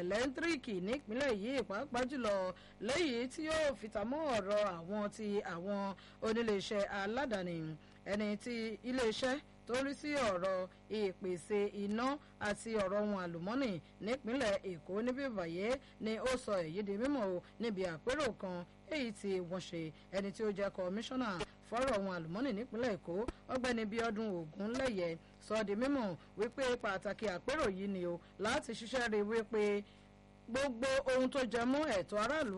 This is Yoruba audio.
ẹ̀lẹ́ńtíríkì nípínlẹ̀ yìí pàápàá jùlọ lẹ́yìn tí yóò fìtàmọ́ ọ̀rọ̀ àwọn ti àwọn oníléeṣẹ́ aládàáni ẹni tí iléeṣẹ́ tó rí sí ọ̀rọ̀ ìpèsè iná àti ọ̀rọ̀ ohun àlùmọ́nì nípínlẹ̀ èkó níbí báyé ni ó sọ èyí di mímọ̀ o níbi àpérò kan èyí tí wọ́n ṣe ẹni tí ó jẹ́ kọmíṣánná fọ́rọ̀ ohun àlùmọ́nì nípínlẹ̀ èkó ọgbẹ́ni bíọ́dún ògúnlẹ̀yẹ sọ di mímọ̀ wípé pàtàkì àpérò yìí ni o láti ṣiṣẹ́ rí wípé gbogbo ohun tó jẹ mọ́ ẹ̀tọ́ aráàlú